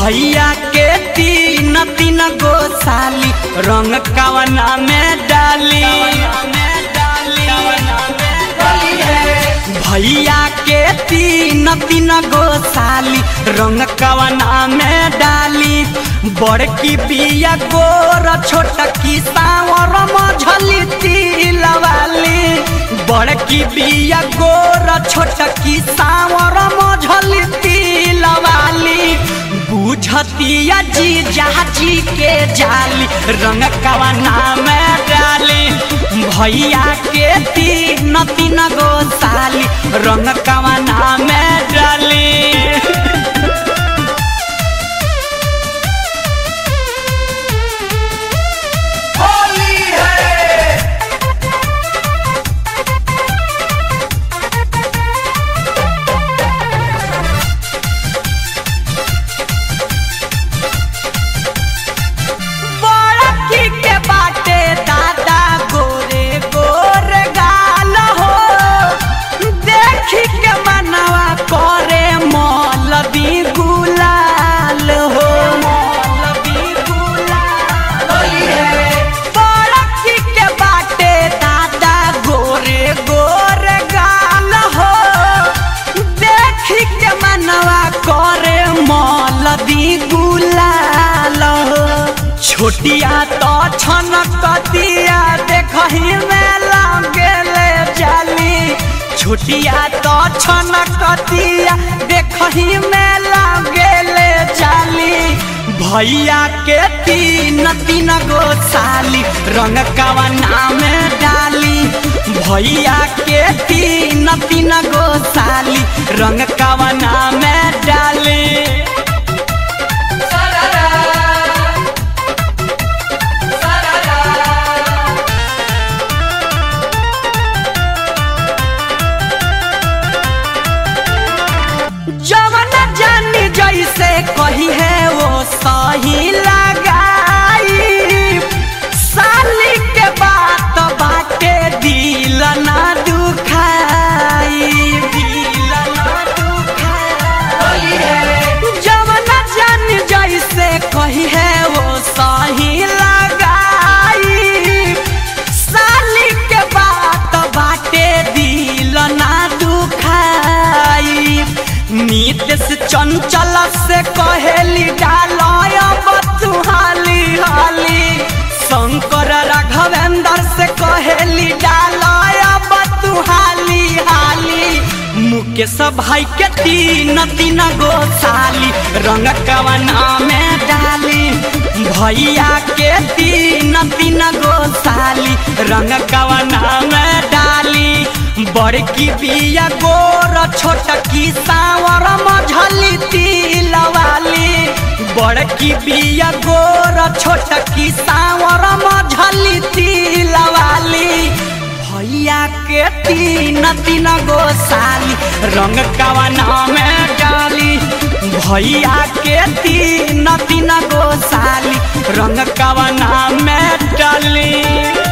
भैया के तीन तीन गो साली रंग कवना में डाली भैया के तीन तीन गो साली रंग कवना में डाली बड़की बिया गोर छोटकी सावर मझली तिलवाली बड़की बिया गोर छोटकी सावर मझली तिलवाली बुझतिया जी जाची के जाली रंग कवना में डाली भैया के तीन तीन गो साली रंग कवना में डाली होली है बड़की के बाटे दादा गोरे गोरे गाल हो देखी के मनवा करे मौलवी गुलाल हो मौलवी गुलाल होली है बड़की के बाटे दादा गोरे गोरे गाल हो देखी के मनवा करे मौलवी गुलाल हो छोटिया तो छनकतिया देखही में लगेले जाली छोटिया तो छनकतिया देखही में लगेले जाली भैया के तीन तीन गो साली रंग कवना में डाली भैया के तीन तीन गो साली रंग कवना में डाली सररा सररा जवन जानी जैसे कही है वो सही लगाई साली के बात बाटे दिल ना दुखाई दिल ना दुखाई होली है जवन जान जैसे कही है वो सही लगाई साली के बात बाटे दिल ना दुखाई नीतीश चंचल से कहेली डालय बतुहाली हाली शंकर राघवेंद्र से कहेली डालय बतुहाली हाली मुकेश भाई के तीन तीन गो साली रंग कवना में डाली भैया के तीन तीन गो साली रंग कवना में डाली बड़की बिया गोर छोटकी सावर मझली तिलवाली बड़की बिया गोर छोटकी सावर मझली तिलवाली भैया के तीन तीन गो साली रंग कवना में डाली भैया के तीन तीन गो साली रंग कवना में डाली